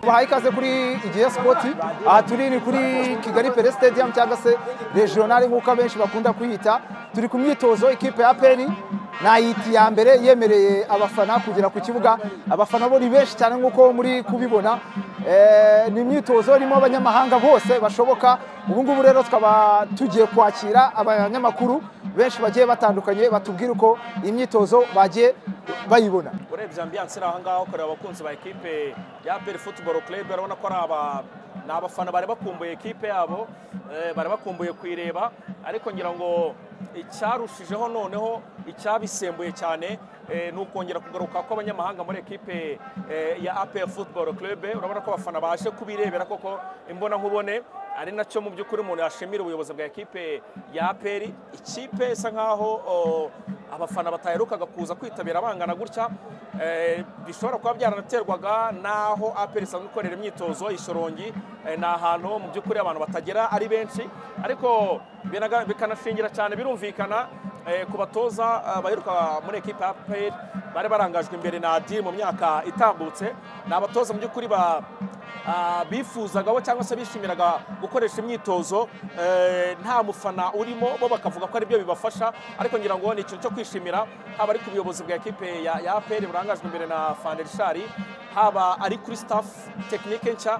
bahaye ikaze kuri igihe sipoti aha turi ni kuri kigali pere stadium cyangwa se regionale nk'uko abenshi bakunda kuyita turi ku myitozo ikipe ya peri nayiti ya mbere yemereye abafana kugera ku kibuga abafana bo ni benshi cyane nk'uko muri kubibona ni imyitozo irimo abanyamahanga bose bashoboka ubu ngubu rero tukaba tugiye kwakira abanyamakuru benshi bagiye batandukanye batubwira uko imyitozo bagiye bayibona urebye ambiyanse iri aho ngaho ukareba abakunzi ba ekipe ya peri futuboro kurebe urabona ko ni abafana bari bakumbuye ekipe yabo bari bakumbuye kuyireba ariko ngira ngo icyarushijeho noneho icyabisembuye cyane ni ukongera kugaruka kw'abanyamahanga muri ekipe ya apel futuboro kurebe urabona ko abafana baje kubirebera koko imbonankubone ari nacyo mu by'ukuri umuntu yashimira ubuyobozi bwa ekipe ya aperi ikipe isa nkaho abafana bataherukaga kuza kwitabira bangana gutya bishobora kuba byaranaterwaga n'aho aperi isanzwe ikorera imyitozo isorongi ni ahantu mu by'ukuri abantu batagera ari benshi ariko bikanashingira cyane birumvikana ku batoza baheruka muri ekipa ya aperi bari barangajwe imbere na adi mu myaka itambutse ni abatoza mu by'ukuri bifuzagaho cyangwa se bishimiraga gukoresha imyitozo nta mufana urimo bo bakavuga ko aribyo bibafasha ariko ngira ngo ni ikintu cyo kwishimira haba ari ku buyobozi bwa ekipe ya aperi burangajwe imbere na fanderishari haba ari kuri staff tekinike nshya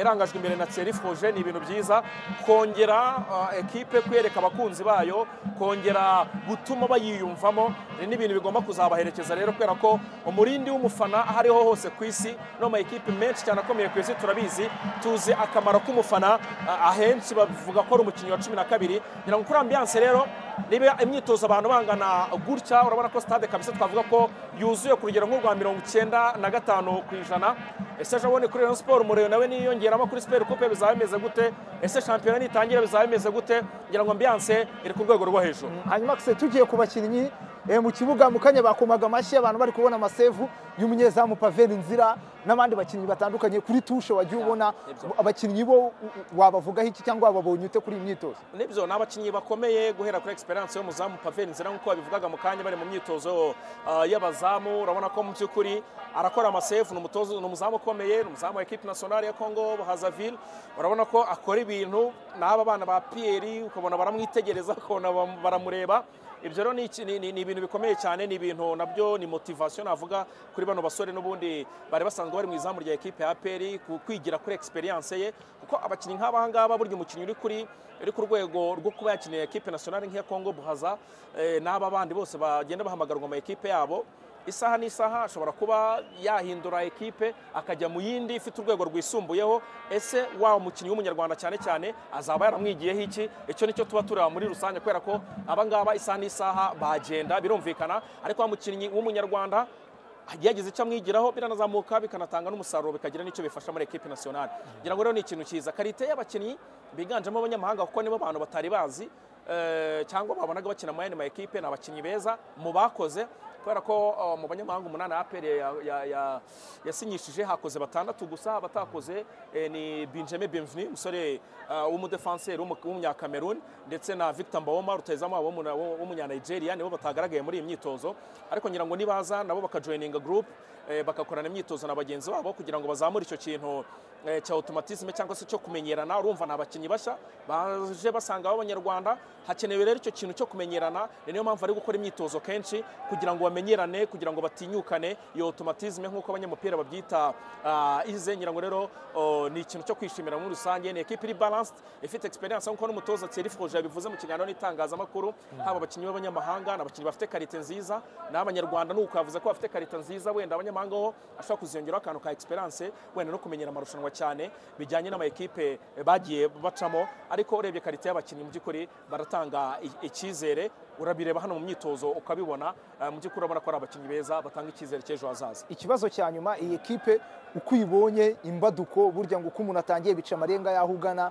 irangajwe imbere na tseri foje ni ibintu byiza kongera ekipe kwereka abakunzi bayo kongera gutuma bayiyumvamo ni n'ibintu bigomba kuzabaherekeza rero kubera ko umurindi w'umufana aho ariho hose ku isi no mu ekipe menshi cyane akomeye ku isi turabizi tuzi akamaro k'umufana ahenshi bavuga ko ari umukinnyi wa cumi na kabiri ngira ngo kuri ambiyanse rero niba imyitozo abantu bangana gutya urabona ko stade kabisa twavuga ko yuzuye ku rugero nk'urwa mirongo icyenda na gatanu ku ijana ese ejo bundi kuri Rayon Sport umuriro nawe niyongeramo kuri Super Coupe bizaba bimeze gute ese shampiyona nitangira bizaba bimeze gute ngira ngo ambiyanse iri ku rwego rwo hejuru hanyuma se tugiye ku bakinnyi mu kibuga mu kanya bakomaga amashyi abantu bari kubona amasevu y'umunyezamu paveri nzira n'abandi bakinnyi batandukanye kuri tushe wagiye ubona abakinnyi bo wabavugaho iki cyangwa wababonye ute kuri iyi myitozo nibyo ni abakinnyi bakomeye guhera kuri egisperiyanse y'umuzamu paveri nzira nk'uko babivugaga mu kanya bari mu myitozo y'abazamu urabona ko mu by'ukuri arakora amasevu ni umuzamu ukomeye ni umuzamu wa ekipi nasiyonari ya kongo hazavire urabona ko akora ibintu n'aba bana ba piyeri ukabona baramwitegereza ukabona baramureba ibyo rero ni ibintu bikomeye cyane ni ibintu nabyo ni motivasiyo navuga kuri bano basore n'ubundi bari basanzwe bari mu izamu rya ekipe ya peri kwigira kuri egisperiyanse ye kuko abakinnyi nk'aba ngaba burya umukinnyi uri kuri uri ku rwego rwo kuba yakiniye ekipe nasiyonari nk'iya kongo buhaza n'aba bandi bose bagenda bahamagarwa mu ekipe yabo isaha n'isaha ashobora kuba yahindura ekipe akajya mu yindi ifite urwego rwisumbuyeho ese wa mukinnyi w'umunyarwanda cyane cyane azaba yaramwigiyeho iki icyo nicyo tuba tureba muri rusange kubera ko abangaba isaha n'isaha bagenda birumvikana ariko wa mukinnyi w'umunyarwanda yagize icyo amwigiraho biranazamuka bikanatanga n'umusaruro bikagira n'icyo bifasha muri ekipe nasiyonari ngira ngo rero ni ikintu cyiza karite y'abakinnyi biganjemo abanyamahanga kuko nibo bantu batari bazi cyangwa babonaga bakina mu yandi ma ekipe ni abakinnyi beza mu bakoze kubera ko mu banyamahanga umunani aperi yasinyishije hakoze batandatu gusa abatakoze ni benjamin bimvini umusore w'umudefanseri w'umunyakameruni ndetse na victor mbawoma rutayizamu w'umunyanigeria nibo batagaragaye muri iyi myitozo ariko ngira ngo nibaza nabo bakajoyininga gurupe bagakorana imyitozo na bagenzi babo kugira ngo bazamure icyo kintu cya otomatisme cyangwa se cyo kumenyerana urumva ni abakinnyi bashya baje basanga b'abanyarwanda hakenewe rero icyo kintu cyo kumenyerana ni niyo mpamvu ari gukora imyitozo kenshi kugira ngo bamenyerane kugira ngo batinyukane iyo otomatisme nk'uko abanyamupira babyita ize ngira ngo rero ni ikintu cyo kwishimira muri rusange ni ekipa iri balansed ifite egisperiyanse nk'uko n'umutoza Thierry Froger yabivuze mu kiganiro n'itangazamakuru haba abakinnyi b'abanyamahanga ni abakinnyi bafite karite nziza n'abanyarwanda ni uko yavuze ko bafite karite nziza wenda abanyamahanga ho ashobora kuziyongeraho akantu ka egisperiyanse wenda no kumenyera amarushanwa cyane bijyanye n'amakipe bagiye bacamo ariko urebye karite y'abakinnyi mu by'ukuri baratanga icyizere urabireba hano mu myitozo ukabibona mu by'ukuri urabona ko ari abakinnyi beza batanga icyizere cy'ejo hazaza ikibazo cya nyuma iyi kipe uko uyibonye imbaduko burya ngo uko umuntu atangiye bica amarenga y'aho ugana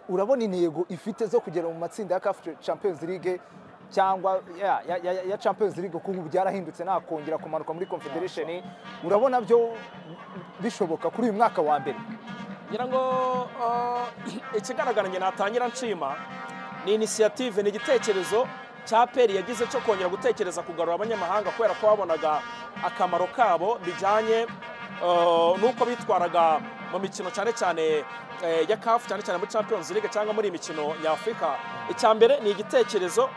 urabona intego ifite zo kugera mu matsinda ya kafu champions league cyangwa ya champions league kuko ubu byarahindutse nakongera kumanuka muri confederation urabona byo bishoboka kuri uyu mwaka wa mbere ngira ngo ikigaragarange natangira nshima ni inisiyative ni igitekerezo cya peri yagize cyo kongera gutekereza kugarura abanyamahanga kubera ko babonaga akamaro kabo bijyanye eh, n'uko bitwaraga mu mikino cyane cyane eh, ya kafu cyane cyane muri champions league cyangwa muri iyi mikino nyafurika icya mbere ni igitekerezo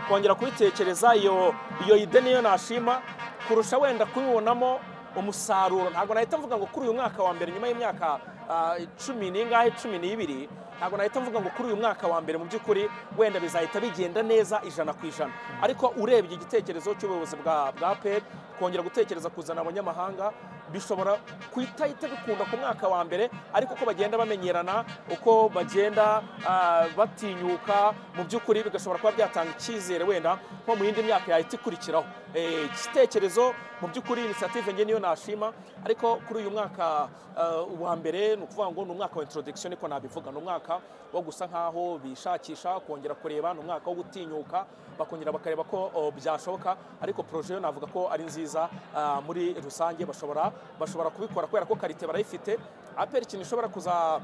kongera kubitekereza iyo iyo ide niyo nashima kurusha wenda kubibonamo umusaruro ntabwo nahita mvuga ngo kuri uyu mwaka wa mbere nyuma y'imyaka ah, cumi n'ingahe cumi n'ibiri ntabwo nahita mvuga ngo kuri uyu mwaka wa mbere mu by'ukuri wenda bizahita bigenda neza ijana ku ijana ariko urebye igitekerezo cy'ubuyobozi bwa bwa pep kongera gutekereza kuzana abanyamahanga bishobora kuhita hita bikunda ku mwaka wa mbere ariko uko bagenda bamenyerana uko bagenda ah, batinyuka mu by'ukuri bigashobora kuba byatanga icyizere wenda nko mu yindi myaka yahita ikurikiraho Eh, igitekerezo mu by'ukuri inisiyative nge niyo nashima ariko kuri uyu mwaka eh, wa mbere ni ukuvuga ngo ni umwaka wa introduction niko nabivuga ni umwaka wo gusa nkaho bishakisha kongera kureba ni umwaka wo gutinyuka bakongera bakareba ko oh, byashoboka ariko proje yo navuga ko ari nziza ah, muri rusange bashobora bashobora kubikora kubera ko karite barayifite aperi ikintu ishobora kuza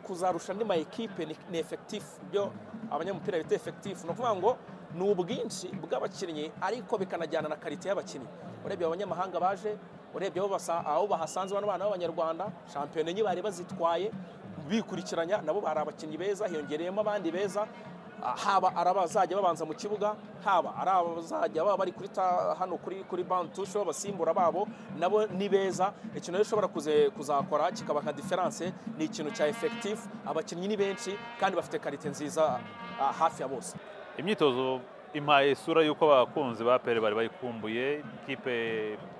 kuzarusha andi ma ekipe ni, ni efekitifu byo abanyamupira bita efekitifu ni ukuvuga ngo ni ubwinshi bw'abakinnyi ariko bikanajyana na karite y'abakinnyi urebye abanyamahanga baje urebye aho basa- aho bahasanze bano bana b'abanyarwanda shampiyona enye bari bazitwaye bikurikiranya nabo hari abakinnyi beza hiyongereyemo abandi beza Ah, haba ari abazajya babanza mu kibuga haba ari abazajya baba bari kuri ta- hano kuri kuri bantushe b'abasimbura babo nabo ni beza ikintu rero ushobora kuze- kuzakora kikaba nka diferanse ni ikintu cya efekitifu abakinnyi ni benshi kandi bafite karite nziza ah, hafi ya bose imyitozo impaye isura y'uko abakunzi ba pere bari bayikumbuye ikipe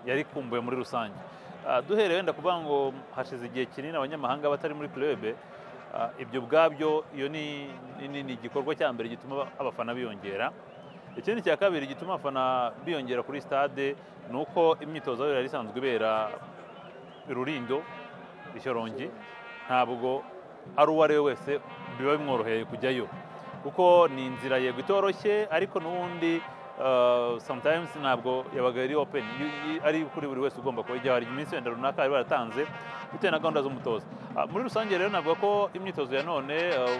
yari ikumbuye muri rusange Ah, duhereye wenda kuvuga ngo hashize igihe kinini abanyamahanga batari muri kurebe ibyo ubwabyo iyo ni ni- ni igikorwa cya mbere gituma abafana biyongera ikindi cya kabiri gituma abafana biyongera kuri stade ni uko imyitozo yari isanzwe ibera rurindo ishyorongi ntabwo ari uwo ari we wese biba bimworoheye kujyayo kuko ni inzira yego itoroshye ariko n'ubundi eh, sometimes ntabwo yabaga ari open y- y- ari kuri buri wese ugomba kuba ijyaho hari iminsi wenda runaka bari baratanze bitewe na gahunda z'umutoza Ah, muri rusange rero navuga ko imyitozo ya none eh,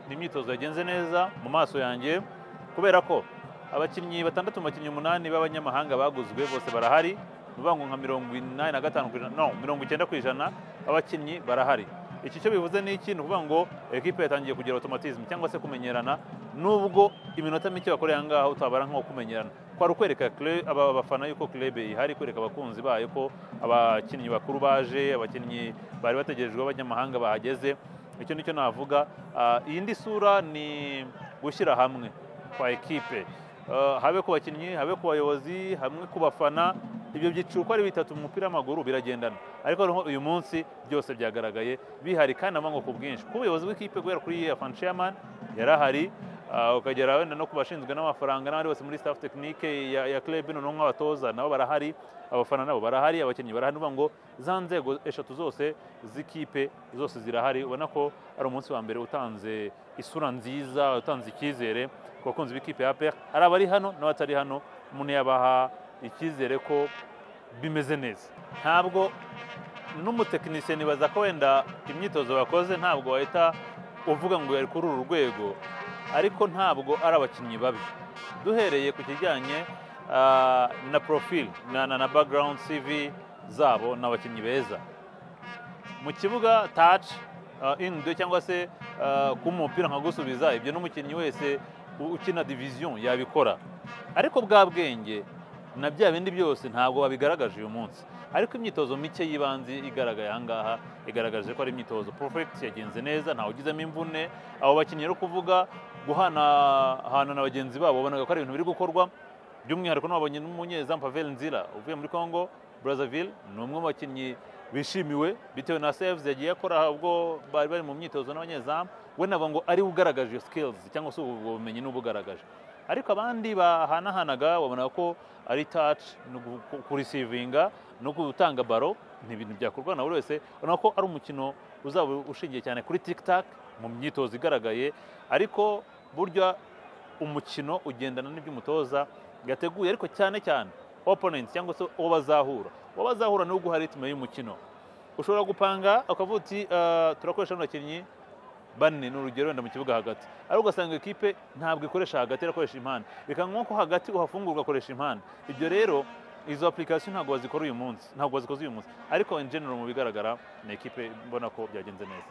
ni imyitozo yagenze neza mu maso yanjye kubera ko abakinnyi batandatu mu bakinnyi umunani b'abanyamahanga baguzwe bose barahari ni ukuvuga ngo nka mirongo inani na gatanu ku ijana no mirongo icyenda ku ijana abakinnyi barahari iki cyo bivuze ni iki ni ukuvuga ngo ekipe yatangiye kugira automatism cyangwa se kumenyerana nubwo iminota mike bakoreye aha ngaha utabara nk'uwo kumenyerana kwari ukwereka kle- aba bafana yuko club ihari kwereka abakunzi bayo ko abakinnyi bakuru baje abakinnyi bari bategerejwe b'abanyamahanga bahageze icyo nicyo navuga Ah, iyindi sura ni gushyira hamwe kwa ekipe Eh, habe ku bakinnyi habe ku bayobozi hamwe ku bafana ibyo byiciro uko ari bitatu mu mupira w'amaguru biragendana ariko noneho uyu munsi byose byagaragaye bihari kandi amango ku bwinshi ku buyobozi bw'ikipe guhera kuri afan chairman yari ahari ah, ukagera wenda no ku bashinzwe n'amafaranga n'abandi bose muri staff tekinike ya, ya club noneho nk'abatoza nabo barahari abafana nabo barahari abakinnyi barahari ni ukuvuga ngo za nzego eshatu zose z'ikipe zose zirahari ubona ko ari umunsi wa mbere utanze isura nziza utanze icyizere ku bakunzi b'ikipe ya pr ari abari hano n'abatari hano umuntu yabaha icyizere ko bimeze neza ntabwo n'umutekinisiye nibaza ko wenda imyitozo bakoze ntabwo wahita uvuga ngo yari kuri uru rwego ariko ntabwo ari abakinnyi babi duhereye ku kijyanye ah, na profile na, na, na background cv zabo ni abakinnyi beza mu kibuga taci inido cyangwa se ah, kuba umupira nkagusubiza ibyo n'umukinnyi wese u- ukina diviziyo yabikora ariko bwa bwenge na bya bindi byose ntabwo babigaragaje uyu munsi ariko imyitozo mike y'ibanze igaragaye aha ngaha igaragaje ko ari imyitozo porofegiti yagenze neza ntawe ugizemo imvune abo bakinnyi rero kuvuga guhanahana na bagenzi babo babonaga ko ari ibintu biri gukorwa by'umwihariko n'ababonye n'umunyezamu pavel nzira uvuye muri congo brazzaville ni umwe mu bakinnyi bishimiwe bitewe na saves yagiye akora ubwo bari bari mu myitozo n'abanyezamu we navuga ngo ariwe ugaragaje iyo skills cyangwa se ubwo bumenyi n'ubwo ugaragaje ariko abandi bahanahanaga babona ko ari touch no gu- kurisivinga no gutanga baro ni ibintu byakorwa na buri wese ubona ko ari umukino uzaba ushingiye cyane kuri tiktak mu myitozo igaragaye ariko burya umukino ugendana n'ibyo umutoza yateguye ariko cyane cyane opponent cyangwa se uwo bazahura uwo bazahura ni uguha ritme y'umukino ushobora gupanga ukavuga uti "Ah, turakoresha bano bakinnyi bane ni urugero wenda mu kibuga hagati ariko ugasanga ikipe ntabwo ikoresha hagati irakoresha impande bikaba ngombwa ko hagati uhafungura ugakoresha impande ibyo rero izo application ntabwo bazikora uyu munsi ntabwo bazikoze uyu munsi ariko in general mu bigaragara ni ekipe mbona ko byagenze neza